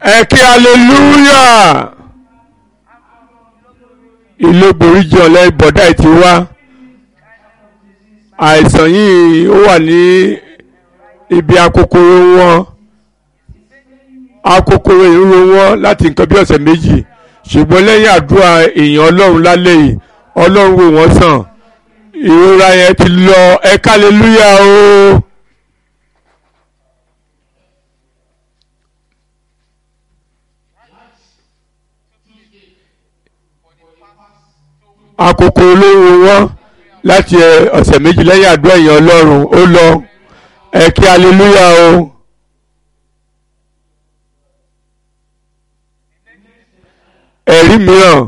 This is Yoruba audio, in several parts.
ẹ kí hallelujah ìlógbòrí jẹ́ ọ̀lẹ́ ìbọ̀dá ẹ̀ ti wá àìsàn yìí ó wà ní ibi akokoro wọn akokoro ìrúro wọn láti nǹkan bí ọ̀sẹ̀ méjì ṣùgbọ́n lẹ́yìn àdúrà èèyàn ọlọ́run lálẹ́ yìí ọlọ́run wò wọ́n sàn ìrora yẹn ti lọ ẹ ká hallelujah o. àkókò olówó wọn láti ọ̀sẹ̀ méjì lẹ́yìn àdúrà èèyàn ọlọ́run ó lọ ẹ kí aleluya o. ẹ̀rí mìíràn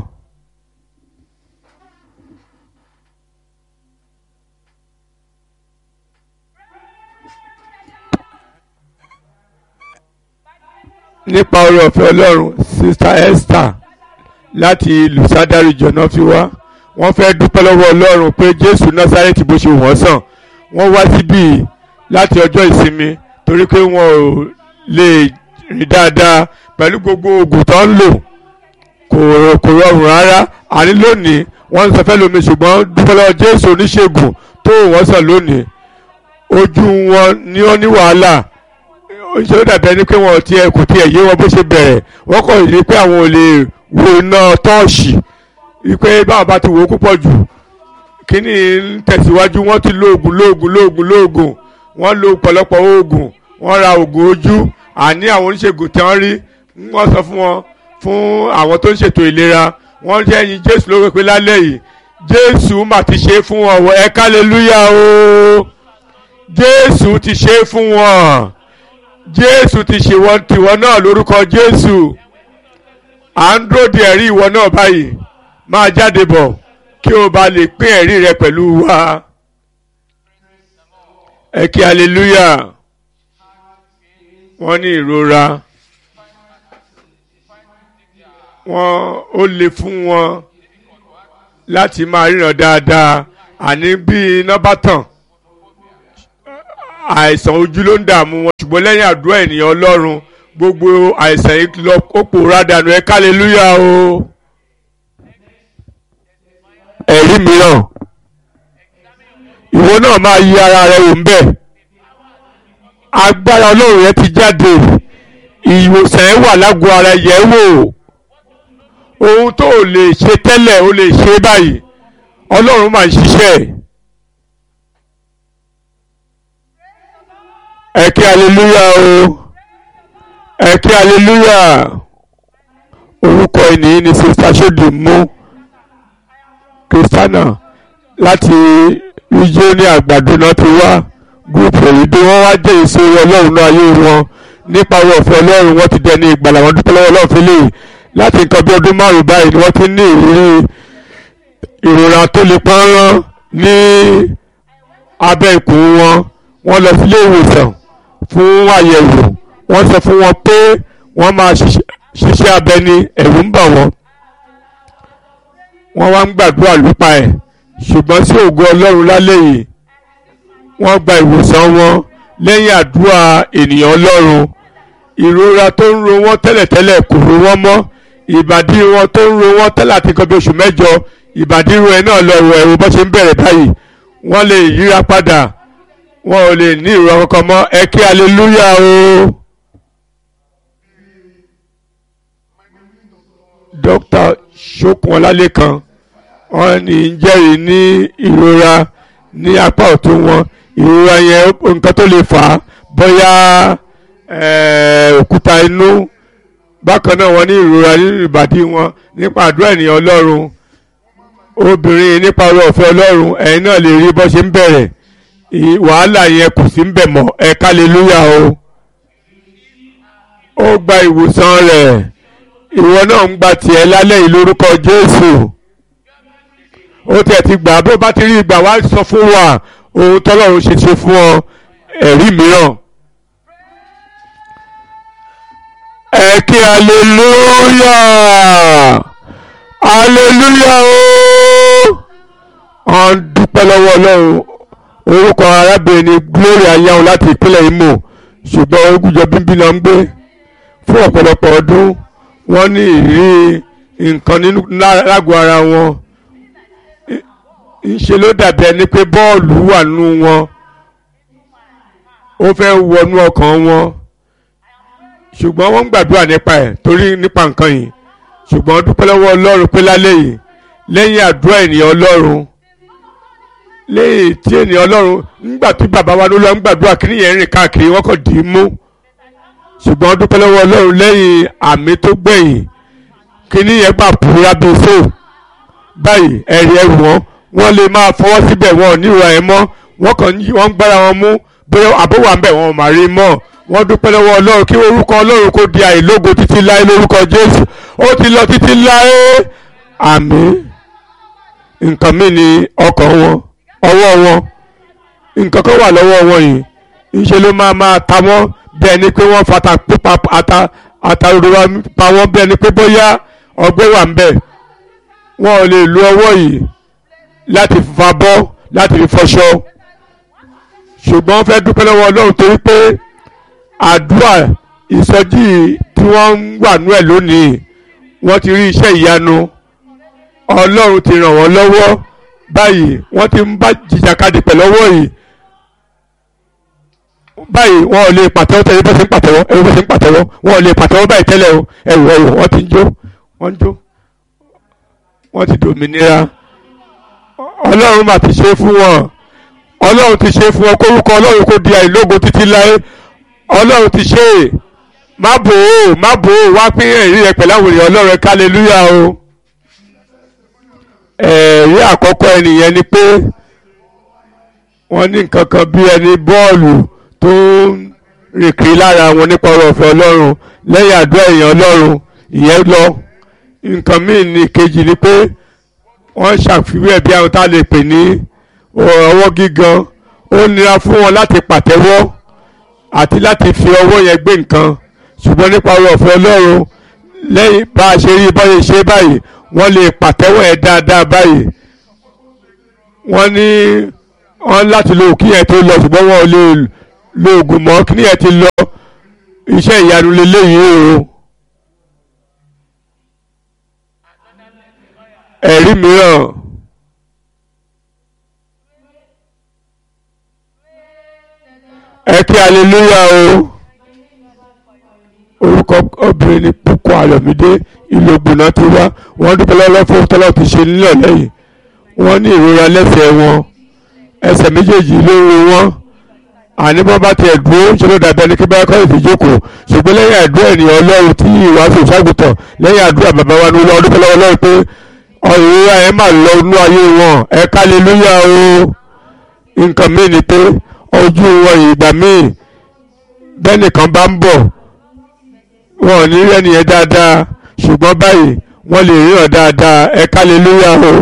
nípa oore ọ̀fẹ́ ọlọ́run sista Esther láti lùsádàrí jọ̀nà fi wá wọ́n fẹ́ dúpẹ́ lọ́wọ́ ọlọ́run pé jésù násárẹ́tì bó ṣe wọ́n sàn wọ́n wá síbí láti ọjọ́ ìsinmi torí pé wọn ò lè rìn dáadáa pẹ̀lú gbogbo oògùn tó ń lò kò kò rọrùn rárá àní lónìí wọ́n ń sọ fẹ́ lómi ṣùgbọ́n dúpẹ́ lọ́wọ́ jésù oníṣègùn tó wọ́n sàn lónìí ojú wọn ni ó ní wàhálà ṣé ó dàbí ẹni pé wọn ti ẹ kò tiẹ̀ yé wọn bó ṣe bẹ̀rẹ̀ wọ́n kàn rí pé àwọn ò lè wo iná tọ́ọ̀ṣì wípé báwọn bá ti wò ó púpọ̀ jù kíní ń tẹ̀síwájú wọ́n ti lo oògùn lóògùn lóògùn lóògùn wọ́n lo ọ̀pọ̀lọpọ̀ oògùn wọ́n ra oògùn ojú àní àwọn oníṣègùn tí wọ́n rí wọ́n sọ fún wọn fún àwọn tó ń ṣètò ìlera wọ́n jẹ́ ẹyin jésù ló wípé lálẹ́ yìí jésù mà ti ṣe é fún wọn ẹ kálẹ́lúyà o jésù ti ṣe é fún wọn jésù ti ṣe wọn tiwọn náà lórúkọ jésù à ń dúró de ẹ̀rí ìwọ náà báyìí máa jáde bọ̀ kí o bá lè pín ẹ̀rí rẹ pẹ̀lú wa ẹ kí hallelujah wọ́n ní ìrora wọ́n ó le fún wọn láti máa ríran dáadáa àní bí iná bá tàn àìsàn ojú ló ń dààmú wọn ṣùgbọ́n lẹ́yìn àdúrà ènìyàn ọlọ́run gbogbo àìsàn yìí lọ ó pòórá dànù ẹ ká hallelujah o. ẹ̀rí mìíràn ìwọ náà máa yí ara rẹ wò ń bẹ̀ agbára ọlọ́run rẹ ti jáde ìwòsàn ẹ wà lágọ̀ọ́ ara yẹ̀ wò ohun tó o lè ṣe tẹ́lẹ̀ o lè ṣe báyìí ọlọ́run máa ń ṣiṣẹ́ ẹ kí hallelujah o ẹ kí hallelujah orúkọ ènìyàn ni sista sódì mú kristiana láti ríjọ́nì àgbàdo náà ti wá gúrùpù èyí bí wọ́n wá jẹ́ èso ọlọ́run náà ayé wọn nípa ọ̀rọ̀ ọ̀fẹ́ ọlọ́run wọ́n ti dẹni ìgbàlà wọn dúpẹ́ lọ́wọ́ ọlọ́run fílẹ̀ láti nǹkan bí ọdún márùn-ún báyìí ni wọ́n ti ní ìrírí ìrora tó le pọ́nrán ní abẹ́ ikùn wọn wọ́n lọ sílé ìwòsàn fún àyẹ̀wò wọ́n sọ fún wọn pé wọ́n máa ṣiṣẹ́ abẹ ní ẹ̀rù ń bà wọ́n wọ́n wá ń gbàdúrà lúpa ẹ̀ ṣùgbọ́n sí ògo ọlọ́run lálẹ́ yìí wọ́n gba ìwòsàn wọn lẹ́yìn àdúrà ènìyàn ọlọ́run ìrora tó ń ro wọ́n tẹ́lẹ̀tẹ́lẹ̀ kò ro wọ́n mọ́ ìbàdí wọn tó ń ro wọ́n tẹ́lẹ̀ àti nǹkan bí oṣù mẹ́jọ ìbàdí ro ẹ̀ náà lọ rọ ẹ̀rù bó ṣe ń bẹ̀rẹ̀ báyìí wọ́n lè yíra padà wọn ò lè ní ìrora kankan mọ́ ẹ kí aleluya o. dókítà ṣókun ọlálẹ́kan wọ́n ní ń jẹ́rìí ní ìrora ní apá ọ̀tún wọn ìrora yẹn nǹkan tó lè fà á bóyá òkúta inú bákan náà wọ́n ní ìrora nínú ìbàdí wọn nípa àdúrà ènìyàn ọlọ́run obìnrin nípa ọ̀rọ̀ ọ̀fẹ́ ọlọ́run ẹ̀yin náà lè rí bó ṣe ń bẹ̀rẹ̀ wàhálà yẹn kò sí ń bẹ̀ mọ́ ẹ kálẹ́lúyà o ó gba ìwòsàn rẹ̀ ìwọ náà ń gba tiẹ̀ lálẹ́ yìí lórúkọ Jésù ó tiẹ̀ ti gbà bó bá ti rí ìgbà wá sọ fún wa ohun tọ́lọ́run ṣe ṣe fún ọ ẹ̀rí mìíràn. ẹ kí aleluya aleluya o ọ̀n dúpẹ́ lọ́wọ́ ọlọ́run orúkọ arábìnrin ni Gloria ayáhùn láti ìpínlẹ̀ Imo ṣùgbọ́n ogúnjọ bíbí náà ń gbé fún ọ̀pọ̀lọpọ̀ ọdún wọ́n ní ìrírí nǹkan nínú lágọ̀ọ́ ara wọn ńṣe ló dàbí ẹni pé bọ́ọ̀lù wà nínú wọn ó fẹ́ wọnú ọkàn wọn ṣùgbọ́n wọ́n ń gbàdúrà nípa ẹ̀ torí nípa nǹkan yìí ṣùgbọ́n dúpẹ́ lọ́wọ́ ọlọ́run pé lálẹ́ yìí lẹ́yìn àdúrà ènìyàn ọlọ́run lẹ́yìn tí ènìyàn ọlọ́run nígbà tí bàbá wa ló lọ ń gbàdúrà kí nìyẹn rìn káàkiri wọ́n kàn dì í mú ṣùgbọ́n dúpẹ́ lọ́wọ́ ọlọ́run lẹ́yìn àmì tó gbẹ̀yìn kí nìyẹn gbà púra bíi fò báyìí ẹ̀rí ẹrù wọn wọ́n lè máa fọwọ́ síbẹ̀ wọn ò ní ìwà ẹ̀ mọ́ wọ́n kàn wọ́n ń gbára wọn mú bóyá àbówà ń bẹ̀ wọn ò má rí mọ́ wọ́n dúpẹ́ lọ́wọ́ ọlọ́run kí orúkọ ọlọ́run kó di àìlógo títí láé lórúkọ jésù ó ti lọ títí láé àmín nǹkan mi ni ọkàn wọn ọwọ́ wọn nǹkan kan wà lọ́wọ́ wọn yìí ńṣe ló máa máa ta wọ́n bí ẹni pé wọ́n fata pípa ata àtàròdò wa pa wọ́n bí ẹni pé bóyá ọgbẹ́ wà ń bẹ̀ wọn ò lè lo ọwọ́ yìí láti fa bọ́ láti fi fọṣọ ṣùgbọ́n wọ́n fẹ́ dúpẹ́ lọ́wọ́ ọlọ́run torí pé àdúrà ìsọjí tí wọ́n ń wà nú ẹ̀ lónìí wọ́n ti rí iṣẹ́ ìyanu ọlọ́run ti ràn wọ́n lọ́wọ́ báyìí wọ́n ti ń bá jìjàkadì pẹ̀lú ọwọ́ yìí báyìí wọn ò lè pàtẹ́wọ́ tẹ́lẹ̀ bá ṣe ń pàtẹ́wọ́ ẹ̀rọ bá ṣe ń pàtẹ́wọ́ wọn ò lè pàtẹ́wọ́ báyìí tẹ́lẹ̀ o ẹ̀rù ẹ̀rù wọ́n ti ń jó wọ́n ń jó wọ́n ti dòmìnira ọlọ́run mà ti ṣe fún wọn ọlọ́run ti ṣe fún wọn kórúkọ ọlọ́run kò di àìlógo títí láé ọlọ́run ti ṣe é má bò ó má bò ó wá pín ẹ̀rí rẹ pẹ̀lú àwọn èèyàn ọlọ́run kálẹ́lúyà o ẹ̀rí àkọ́kọ́ ẹnìyẹn ni pé wọ́n ní nǹkan kan bí ẹni bọ́ọ̀lù tó ń rìn kiri lára wọn nípa ọ̀rọ̀ ọ̀fẹ́ ọlọ́run lẹ́yìn àdúrà èèyàn ọlọ́run ìyẹn lọ nǹkan míì ní kejì ni pé wọ́n ṣàfiwé ẹ̀ bí àwọn tá a lè pè ní ọwọ́ gígan ó nira fún wọn láti pàtẹ́wọ́ àti láti fi ọwọ́ yẹn gbé nǹkan ṣùgbọ́n nípa ọ̀rọ̀ ọ̀fẹ́ ọlọ́run lẹ́yìn bá a ṣe rí bọ́yẹ ṣe báyìí wọ́n lè pàtẹ́wọ́ ẹ̀ dáadáa báyìí wọ́n ní wọ́n láti lo òkú yẹn tó lọ ṣùgbọ́n wọn ò lè lo oògùn mọ́ kí yẹn ti lọ iṣẹ́ ìyanu lélẹ́yìí o. ẹ̀rí mìíràn ẹ kí aleluya o orúkọ obìnrin ni púpọ̀ àlọ́mídé ìlú ògbóná tó wá wọ́n dúpẹ́ lọ́wọ́ fún tọ́lọ́ ti ṣe nílẹ̀ lẹ́yìn wọ́n ní ìrora lẹ́sẹ̀ wọn ẹsẹ̀ méjèèjì ló ń ro wọn àní bọ́n bá tiẹ̀ dúró ṣe ló dàbí ẹni kí bá kọ́ ìfìjókòó ṣùgbọ́n lẹ́yìn àdúrà ènìyàn ọlọ́run tí ìwàásù ìṣàgùtàn lẹ́yìn àdúrà bàbá wa ní olú dúpẹ́ lọ́wọ́ ọlọ́run pé ìrora ẹ̀ máa lọ inú ayé wọn ẹ kálẹ́lúyà o nǹkan míì ni pé ojú wọn ìgbà míì bẹ́ẹ̀ nìkan bá ń bọ̀ wọn ò ní rí ẹnìyẹn dáadáa ṣùgbọ́n báyìí wọ́n lè ríran dáadáa ẹ kálẹ́lúyà o.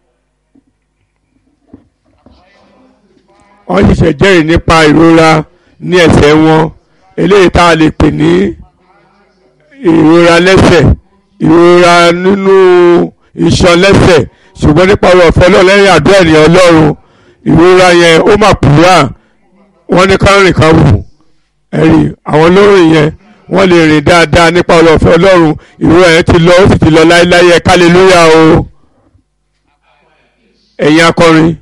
wọ́n ṣẹ̀ṣẹ̀ jẹ́rìí nípa ìrora ní ẹsẹ̀ wọn eléyìí tá a lè pè ní ìrora lẹ́sẹ̀ ìrora nínú iṣan lẹ́sẹ̀ ṣùgbọ́n nípa ọ̀rọ̀ ọ̀fẹ́ náà lẹ́yìn àdúrà ènìyàn ọlọ́run ìrora yẹn ó mà pùrà wọ́n ní kárìn kan wù ẹ̀rí àwọn olórin yẹn wọ́n lè rìn dáadáa nípa ọ̀rọ̀ ọ̀fẹ́ ọlọ́run ìrora yẹn ti lọ ó sì ti lọ láéláé ẹ kálẹ́lúyà o ẹ̀yin akọrin